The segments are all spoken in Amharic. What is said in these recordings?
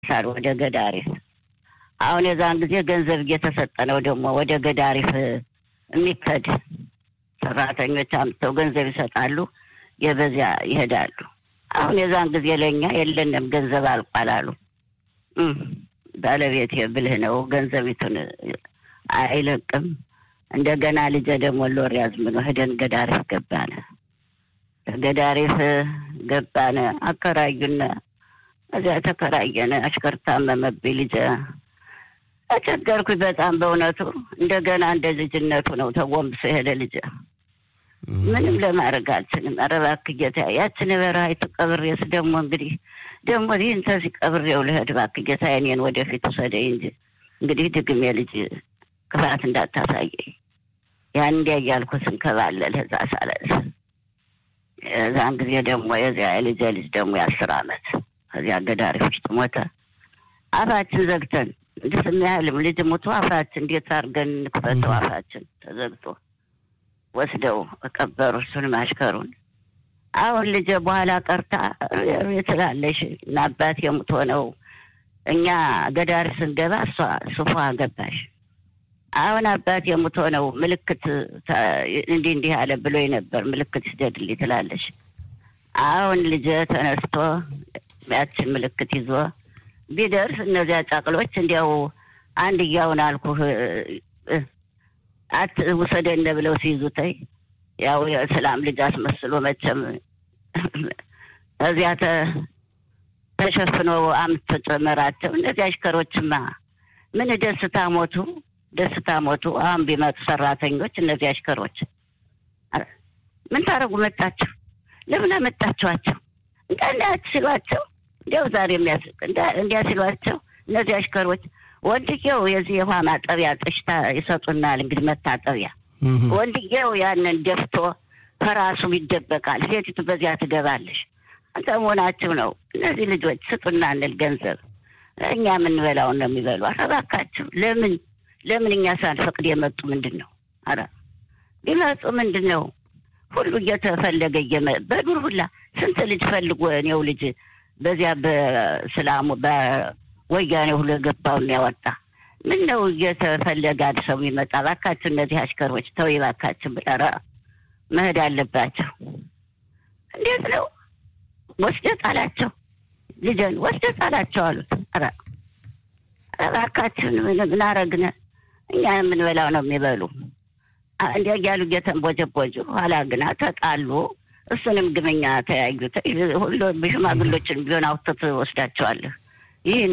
ይደርሳል ወደ ገዳሪፍ። አሁን የዛን ጊዜ ገንዘብ እየተሰጠ ነው ደግሞ ወደ ገዳሪፍ የሚከድ ሰራተኞች አምጥተው ገንዘብ ይሰጣሉ፣ የበዚያ ይሄዳሉ። አሁን የዛን ጊዜ ለእኛ የለንም ገንዘብ አልቋል አሉ። ባለቤት ብልህ ነው፣ ገንዘቢቱን አይለቅም። እንደገና ልጄ ደግሞ ሎር ያዝምኖ ሄደን ገዳሪፍ ገባነ። ገዳሪፍ ገባነ፣ አከራዩነ። እዚያ ተከራየነ። አሽከር ታመመብኝ ልጄ ተቸገርኩኝ በጣም በእውነቱ። እንደገና እንደ ልጅነቱ ነው ተጎንብሶ ሄደ ልጄ። ምንም ለማድረግ አልችልም። ኧረ እባክህ ጌታ ያችን በረሃይቱ ቀብሬስ ደግሞ እንግዲህ ደግሞ ይህን ተዚህ ቀብሬው ልሄድ እባክህ ጌታ እኔን ወደፊት ውሰደኝ እንጂ እንግዲህ ድግሜ ልጅ ክፋት እንዳታሳየኝ። ያን እንዲያ እያልኩ ስንከባለል እዛ ሳለስ እዛን ጊዜ ደግሞ የዚያ የልጄ ልጅ ደግሞ የአስር አመት ከዚያ ገዳሪፍ ውስጥ ሞተ። አፋችን ዘግተን እንዲህ ስናያልም ልጅ ሞቶ አፋችን እንዴት አድርገን እንክፈተው? አፋችን ተዘግቶ ወስደው ቀበሩ እሱንም አሽከሩን። አሁን ልጄ በኋላ ቀርታ ትላለሽ እና አባት የሙት ሆነው እኛ ገዳር ስንገባ እሷ ሱፏ ገባሽ። አሁን አባት የሙት ሆነው ምልክት እንዲህ እንዲህ አለ ብሎ ነበር ምልክት ይስደድልኝ ትላለሽ። አሁን ልጄ ተነስቶ ያችን ምልክት ይዞ ቢደርስ እነዚያ ጫቅሎች እንዲያው አንድያውን አልኩህ አት ውሰደነ ብለው ሲይዙተይ ያው የሰላም ልጅ አስመስሎ መቼም እዚያ ተሸፍኖ አምስት ጨመራቸው። እነዚህ አሽከሮችማ ምን ደስታ ሞቱ፣ ደስታ ሞቱ። አሁን ቢመጡ ሰራተኞች እነዚህ አሽከሮች ምን ታደርጉ መጣችሁ? ለምን አመጣችኋቸው? እንዳንዳች ሲሏቸው እንዲያው ዛሬ የሚያስቅ እንዲያ ሲሏቸው እነዚህ አሽከሮች ወንድየው የዚህ የውሃ ማጠቢያ ጥሽታ ይሰጡናል። እንግዲህ መታጠቢያ ወንድየው ያንን ደፍቶ ከራሱ ይደበቃል። ሴቲቱ በዚያ ትገባለሽ። አንተ መሆናችሁ ነው። እነዚህ ልጆች ስጡና እንል ገንዘብ እኛ የምንበላውን ነው የሚበሉ። ኧረ እባካችሁ ለምን ለምን እኛ ሳንፈቅድ የመጡ ምንድን ነው? ኧረ ቢመጡ ምንድን ነው ሁሉ እየተፈለገ በዱር ሁላ ስንት ልጅ ፈልጎ እኔው ልጅ በዚያ በስላሙ በወያኔ ሁሉ የገባውን ያወጣ ምን ነው እየተፈለገ አንድ ሰው የሚመጣ? እባካችሁ እነዚህ አሽከሮች ተው እባካችሁ ብለረ መሄድ አለባቸው። እንዴት ነው ወስደህ ጣላቸው፣ ልጅን ወስደህ ጣላቸው አሉት። ኧረ እባካችሁን ምን አረግነ? እኛ የምንበላው ነው የሚበሉ እንዲያ እያሉ እየተንቦጀቦጁ ኋላ ግና ተጣሉ። እሱንም ግመኛ ተያዩት። ሁሉ ሽማግሎችን ቢሆን አውጥተህ ትወስዳቸዋለህ። ይህን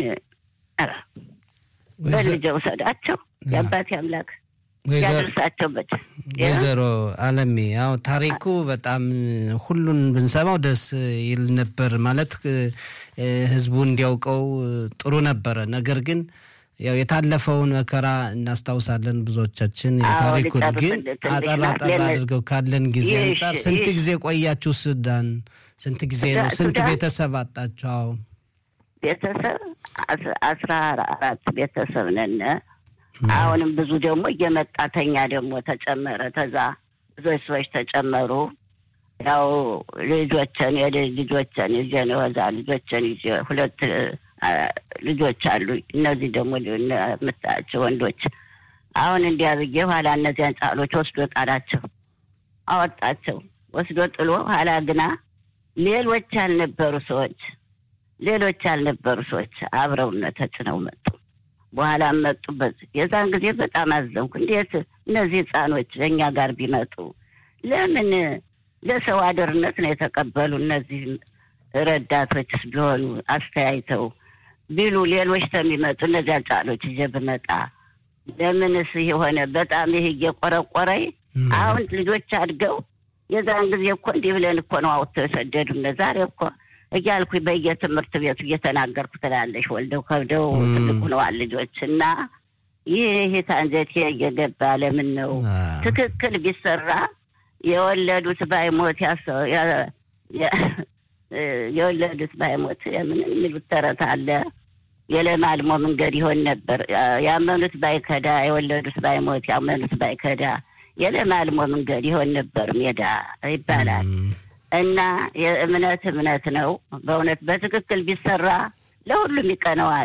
በልጄ ውሰዳቸው የአባቴ አምላክ ያደርሳቸው። በ ወይዘሮ አለሜ ያው ታሪኩ በጣም ሁሉን ብንሰማው ደስ ይል ነበር። ማለት ህዝቡ እንዲያውቀው ጥሩ ነበረ። ነገር ግን ያው የታለፈውን መከራ እናስታውሳለን ብዙዎቻችን። ታሪኩን ግን አጠር አጠር አድርገው ካለን ጊዜ አንጻር ስንት ጊዜ ቆያችሁ ሱዳን? ስንት ጊዜ ነው? ስንት ቤተሰብ አጣችሁ? ቤተሰብ አስራ አራት ቤተሰብ ነን። አሁንም ብዙ ደግሞ እየመጣ ተኛ ደግሞ ተጨመረ። ተዛ ብዙዎች ሰዎች ተጨመሩ። ያው ልጆችን ልጆችን ይዤ ነው እዛ ልጆችን ይዤ ሁለት ልጆች አሉ። እነዚህ ደግሞ የምታያቸው ወንዶች አሁን እንዲያ ብዬ ኋላ እነዚያን ጫሎች ወስዶ ጣላቸው፣ አወጣቸው። ወስዶ ጥሎ ኋላ ግና ሌሎች ያልነበሩ ሰዎች ሌሎች ያልነበሩ ሰዎች አብረውነ ተጭነው መጡ። በኋላ መጡበት። የዛን ጊዜ በጣም አዘንኩ። እንዴት እነዚህ ህፃኖች እኛ ጋር ቢመጡ ለምን ለሰው አደርነት ነው የተቀበሉ? እነዚህ ረዳቶችስ ቢሆኑ አስተያይተው ቢሉ ሌሎች ተሚመጡ እነዚያ ጫሎች ይዤ ብመጣ ለምንስ የሆነ በጣም ይህ እየቆረቆረኝ አሁን ልጆች አድገው የዛን ጊዜ እኮ እንዲህ ብለን እኮ ነው አውጥተው የሰደዱን። ዛሬ እኮ እያልኩ በየትምህርት ቤቱ እየተናገርኩ ትላለሽ። ወልደው ከብደው ትልቅ ሆነዋል ልጆች እና ይህ ይህ አንጀቴ እየገባ ለምን ነው ትክክል ቢሰራ የወለዱት ባይሞት የወለዱት ባይሞት ምን የሚሉት ተረት አለ። የለማልሞ መንገድ ይሆን ነበር። ያመኑት ባይከዳ የወለዱት ባይሞት ያመኑት ባይከዳ የለማልሞ መንገድ ይሆን ነበር ሜዳ ይባላል። እና የእምነት እምነት ነው። በእውነት በትክክል ቢሰራ ለሁሉም ይቀነዋል።